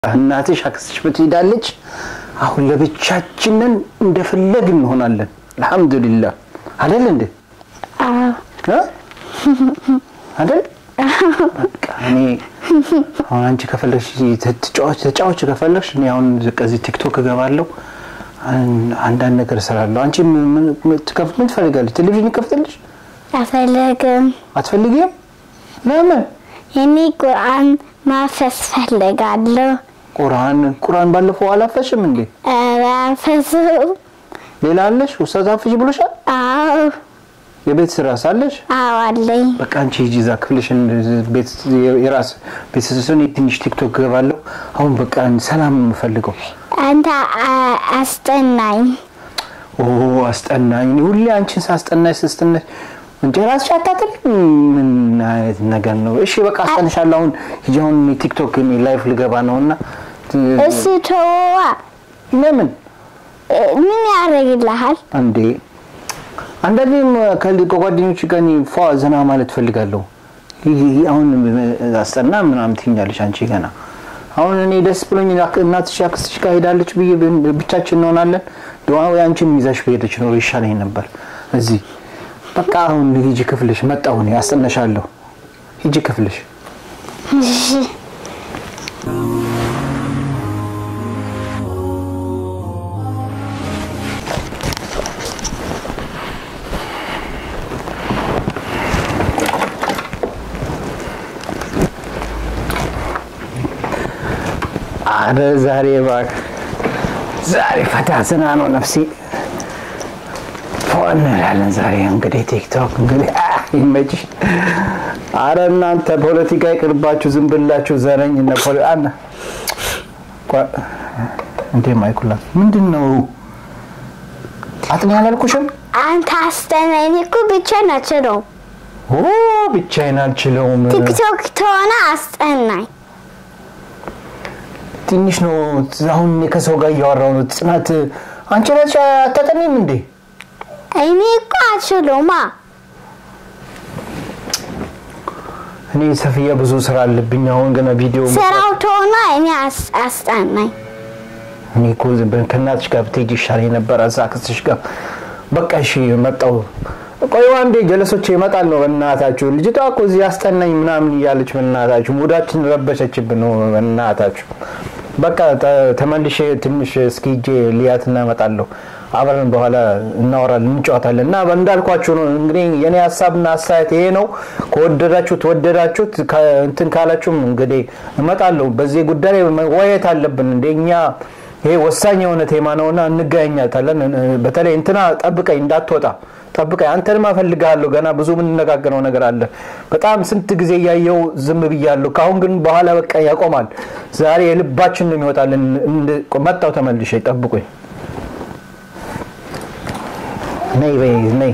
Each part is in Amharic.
እናትሽ አክስትሽ ብትሄዳለች። አሁን ለብቻችንን እንደፈለግ እንሆናለን። አልሐምዱሊላህ አይደል እንዴ እ? አይደል በቃ እኔ አሁን አንቺ ከፈለግሽ ተጫዋች ተጫዋች ከፈለግሽ እኔ አሁን ከዚህ ቲክቶክ እገባለሁ አን- አንዳንድ ነገር እሰራለሁ። አንቺ ምን- ምን- ምን ትከፍ- ምን ትፈልጋለች? ቴሌቪዥን ይከፍትልሽ? አልፈልግም። አትፈልጊም? ለምን? እኔ ቁርአን ማፈስ ፈልጋለሁ። ቁርአን ቁርአን ባለፈው አላፈሽም እንዴ? ኧረ አልፈስም። ሌላ አለሽ? ውስታዝ አፍሽ ብሎሻል? አዎ የቤት ስራ ሳለሽ አዎ አለኝ። በቃ አንቺ ሂጂ እዛ ክፍልሽን ቤት የራስ ቤተሰብን ትንሽ ቲክቶክ ገባለሁ። አሁን በቃ ሰላም ነው የምፈልገው። አንተ አ- አስጠናኝ። ኦ አስጠናኝ። እኔ ሁሌ አንቺን ሳስጠናሽ ስስጥነሽ እንጂ ራስሽ አታጥሪ። ምን አይነት ነገር ነው? እሺ በቃ አስጠንሻለሁ። አሁን ሂጂ አሁን ቲክቶክ እኔ ላይፍ ልገባ ነውና እሱ ተወዋ። ለምን እ፣ ምን ያደርግልሃል? እንዴ አንዳንዴም ከል- ከጓደኞች ጋር እኔ ፏ ዘና ማለት ፈልጋለሁ። ይህ አሁን አስጠና ምናምን ትኛለሽ አንቺ ገና አሁን እኔ ደስ ብሎኝ አክ- እናትሽ አክስትሽ ጋር ሄዳለች ብዬ ብ- ብቻችን እንሆናለን። ድዋ ወይ አንቺን ይዛሽ በሄደች ኖሮ ይሻለኝ ነበር። እዚህ በቃ አሁን ሂጂ ክፍልሽ፣ መጣሁ እኔ አስጠነሻለሁ። ሂጂ ክፍልሽ። አረ ዛሬ እባክህ ዛሬ ፈታ ዘና ነው ነፍሴ ፎ እንላለን። ዛሬ እንግዲህ ቲክቶክ እንግዲህ አ፣ ይመችሽ። አረ እናንተ ፖለቲካ ይቅርባችሁ፣ ዝም ብላችሁ ዘረኝ እነ ፖለ አና ቋ- እንዴ ማይኩላ ምንድን ነው አጥኔ አላልኩሽም? አንተ አስጠናኝ። እኔ እኮ ብቻ ናቸው ነው ኦ ብቻዬን አልችለውም። ቲክቶክ ተሆነ አስጠናኝ። ትንሽ ነው አሁን እኔ ከሰው ጋር እያወራሁ ነው። ጽናት አንቺ ነሽ አታጠኒም እንዴ? እኔ እኮ አልችለውማ። እኔ ሰፊያ ብዙ ስራ አለብኝ። አሁን ገና ቪዲዮ ስራው ተሆነ እኔ አስ- አስጠናኝ። እኔ እኮ ዝም ብለን ከእናትሽ ጋር ብትሄጂ ይሻለኝ ነበር። እዛ ክስሽ ጋር በቃ እሺ መጣሁ። ቆይ አንዴ ጀለሶች ይመጣል ነው። በእናታችሁ ልጅቷ እኮ እዚህ አስጠናኝ ምናምን እያለች በእናታችሁ ሙዳችን ረበሸችብን ነው። በእናታችሁ በቃ ተ- ተመልሼ ትንሽ እስኪ ሂጄ ልያትና እመጣለሁ። አብረን በኋላ እናወራለን፣ እንጫወታለን። እና እንዳልኳችሁ ነው እንግዲህ የኔ ሀሳብና አስተያየት ይሄ ነው። ከወደዳችሁት ወደዳችሁት፣ ከ- እንትን ካላችሁም እንግዲህ እመጣለሁ። በዚህ ጉዳይ ላይ መወያየት አለብን። እንደኛ ይሄ ወሳኝ የሆነ ቴማ ነውና እንገናኛታለን። በተለይ እንትና ጠብቀኝ፣ እንዳትወጣ ጠብቀኝ። አንተንም እፈልግሃለሁ። ገና ብዙ የምንነጋገረው ነገር አለ። በጣም ስንት ጊዜ እያየው ዝም ብያለሁ። ከአሁን ግን በኋላ በቃ ያቆማል። ዛሬ የልባችን ነው የሚወጣልን። እንድ- መጣሁ ተመልሼ፣ ጠብቁኝ። ነይ በይ ነይ።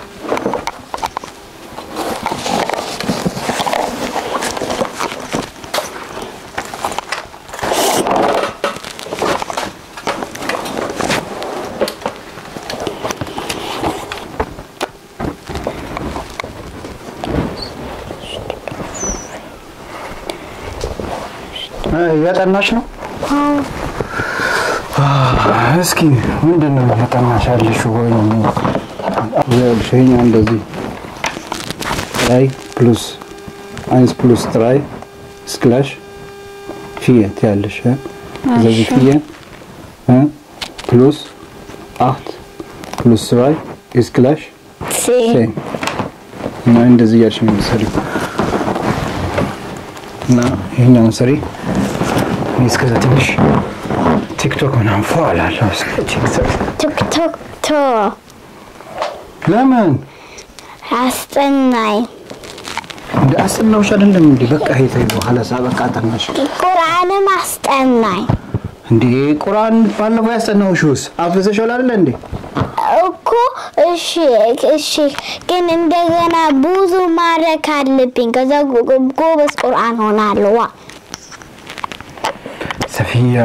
እ፣ እያጠናሽ ነው? እስኪ ምንድን ነው እያጠናሽ ያለሽው? ወይ ይኸውልሽ ይኸኛው እንደዚህ ትራይ ፕሉስ አይንስ ፕሉስ ትራይ ስክላሽ ፊየ ትያለሽ እ? ስለዚህ ፊየ እ? ፕሉስ አት ፕሉስ ትራይ ስክላሽ ሲ ሴም እና እንደዚህ እያልሽ ነው የምትሰሪው እና ይሄኛውን ስሪ። እኔ እስከዛ ትንሽ ቲክቶክ ምናምን ፎ እላለሁ። እስከ ቲክቶክ ቲክቶክ ቶ ለምን አስጠናኝ። እንደ አስጠናውሽ አይደለም እንዴ? በቃ ይሄ ተይ በኋላ ሳ በቃ አጠናሽ ቁርአንም አስጠናኝ እንዴ? ቁርአን ባለፈው ያስጠናውሽውስ አፍዘሽዋል አይደለ እንዴ? እኮ። እሺ እሺ፣ ግን እንደገና ብዙ ማድረግ አለብኝ። ከዛ ጎ- ጎ- ጎበዝ ቁርአን ሆናለሁ። ዋ ሰፊያ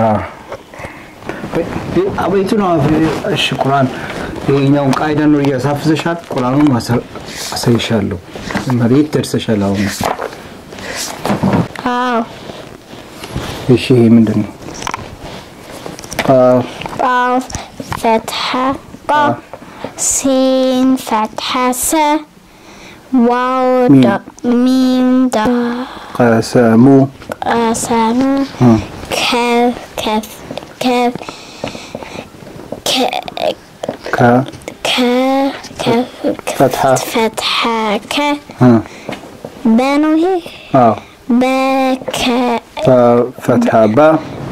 አቤቱ ነው። እሺ ቁርአን ይሄኛውን ቃይዳ ነው እያሳፍዘሻል። ቁርአኑን ማሰ- አሳይሻለሁ። መሬት ደርሰሻል አሁን አዎ እሺ ይሄ ምንድን ነው? ቃፍ ቃፍ ፈትሐ ቃ ሲን ፈትሐ ሰ ዋው ሚም። ዳ- ሚም ዳ ቀሰሙ ቀሰሙ እም፣ ከፍ ከፍ ከፍ ከ- ከ ከ- ከፍ ፈትሐ ፈትሐ ከ እም፣ በነው ይሄ አዎ በከ ፈ- ፈትሐ ባ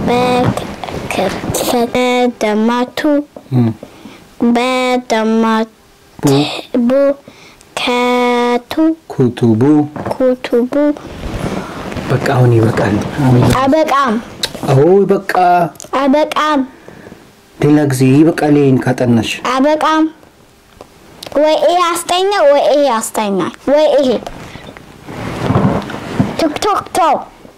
በከፈተ ደማቱ እም፣ በደማቱ ቡ ቡ ከቱ ኩቱቡ ኩቱቡ በቃ አሁን ይበቃል። አሁን ይበቃል። አበቃም አዎ በቃ አበቃም ሌላ ጊዜ ይበቃል። ይሄን ካጠናሽ አበቃም ወይ ይሄ አስተኛ ወይ ይሄ አስተኛ ወይ ይሄ ቲክቶክ ቶክ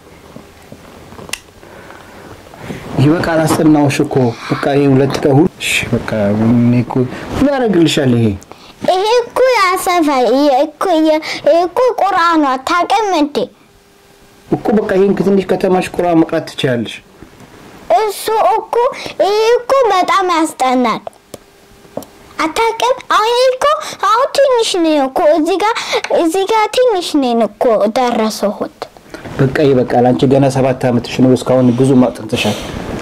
ይበቃል። አስጠናውሽ እኮ በቃ ይሄ ሁለት ቀን ሁሉ እሺ በቃ እኔ እኮ ምን ያደርግልሻል ይሄ ይሄ እኮ ያሰፋል። ይሄ እኮ ይሄ እኮ ቁርአኑ አታውቅም እንዴ? እኮ በቃ ይሄን ትንሽ ከተማሽ ቁርአን መቅራት ትችላለሽ። እሱ እኮ ይሄ እኮ በጣም ያስጠናል። አታውቅም? አሁን ይሄ እኮ አሁን ትንሽ ነው እኮ እዚህ ጋር እዚህ ጋር ትንሽ ነው እኮ ደረሰሁት። በቃ ይበቃል። አንቺ ገና ሰባት ዓመትሽ ነው። እስካሁን ብዙ ማጥንተሻል።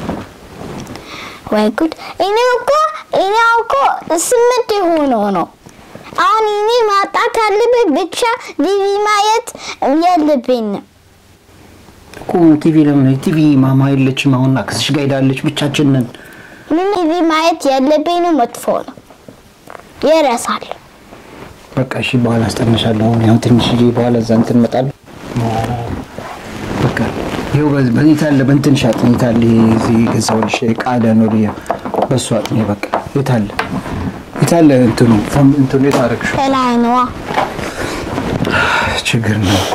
ወይ ጉድ! እኔ እኮ እኔ እኮ ስምንት የሆነው ነው። አሁን እኔ ማጣት አለብኝ ብቻ ቲቪ ማየት የለብኝም። እኮ ቲቪ ለምን ቲቪ ማማ የለችም። አሁን አክስሽ ጋር ሄዳለች። ብቻችን ነን። ምን ቲቪ ማየት የለብኝ ነው፣ መጥፎ ነው፣ ይረሳል። በቃ እሺ፣ በኋላ አስጠንሻለሁ። አሁን ያው ትንሽ ጊዜ በኋላ እዛ እንትን እመጣለሁ። በቃ ይኸው በዚህ በዚህ ታለ በእንትን ሻጥ የታለ ይሄ እዚህ የገዛሁልሽ ቃዳ ነው ልያ በሱ አጥኔ በቃ የታለ የታለ እንትኑ ፎም እንትኑ የታረግሽ ከላይ ነዋ። ችግር ነው እኮ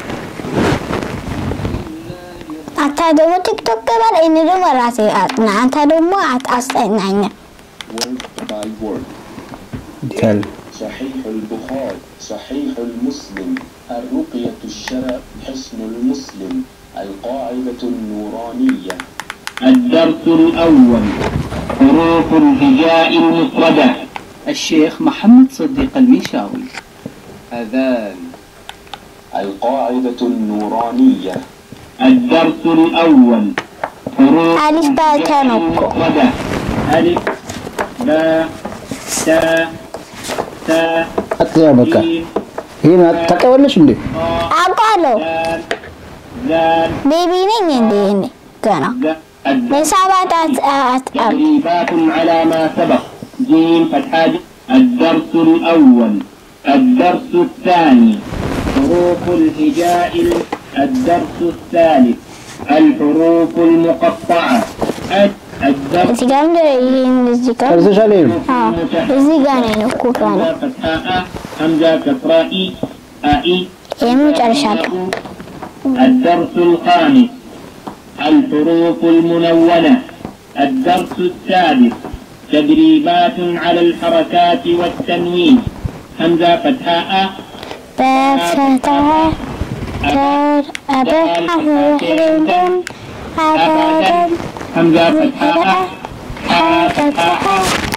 አንተ ደግሞ ቲክቶክ ገባል፣ እኔ ደግሞ ራሴ አጥና። አንተ ደግሞ አት- አስጠናኝ። word by word. የታለ صحيح البخاري صحيح المسلم الرقية الشرع حسن المسلم القاعدة النورانية الدرس الأول حروف الهجاء المفردة الشيخ محمد صديق المنشاوي أذان القاعدة النورانية الدرس الأول حروف ألف باء الهجاء تاء نقطة. المفردة ألف باء تاء تاء አጥያ በቃ جيم ይሄን ታውቂዋለሽ እንዴ? አውቃለሁ። دال ذال ቤቢ ነኝ እንዴ እኔ ገና ذ- الدرس ለሰባት አት አት አት تدريبات على ما سبق جيم فتحة ج- الدرس الأول الدرس الثاني حروف الهجاء ال- الدرس الثالث الحروف المقطعة الد- الدرس እዚህ ጋር እንደ ይሄን እዚህ ጋር ጨርሰሻል? ይሄን አዎ እዚህ ጋር ነኝ እኮ ገና همزة فتحة أ همزة كسرة إي أي ይሄን ጨርሻለሁ። الدرس الخامس الحروف المنونة الدرس السادس تدريبات على الحركات والتنوين همزة فتحاء በፈተሐ ከር አበሐ ወሕደን አበደን همزة فتحاء حاء فتحاء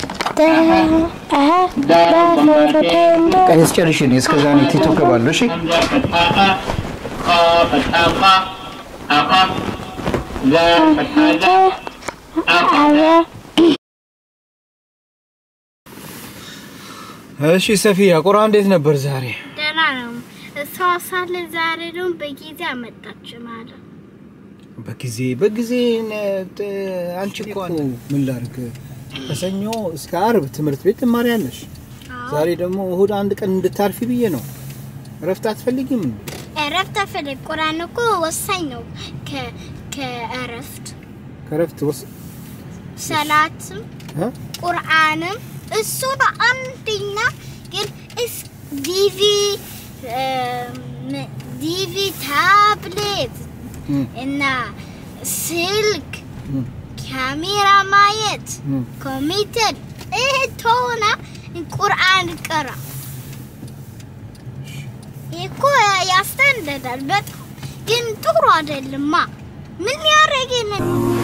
دال ضمتين በቃ ያስጨርሽ እኔ እስከዛ ነው ቲክቶክ ገባለሁ። እሺ همزة فتحاء خا فتحاء خا أخا زال فتحاء زال أخذ እሺ ሰፊያ ቁርአን እንዴት ነበር ዛሬ? ደህና ነው። እሷ ሳለ ዛሬ ደግሞ በጊዜ አመጣች ማለት በጊዜ በጊዜ ነ- ጥ- አንቺ እኮ ምን ላድርግ ከሰኞ እስከ አርብ ትምህርት ቤት ትማሪያለሽ። ዛሬ ደግሞ እሁድ አንድ ቀን እንድታርፊ ብዬ ነው። እረፍት አትፈልጊም? እንዴ? እረፍት አፈልግ። ቁርአን እኮ ወሳኝ ነው። ከ- ከእረፍት ከእረፍት ወስ ሰላትም እ? ቁርአንም እሱ ነው አንደኛ። ግን እስ ዲቪ እም፣ ዲቪ ታብሌት እም፣ እና ስልክ እም፣ ካሜራ ማየት እም። ኮምፒውተር ይህ ተሆነ ቁርአን ቅራ። ይህ እኮ ያስተንደዳል በጣም ግን ጥሩ አይደለማ። ምን ያደረገ ነው?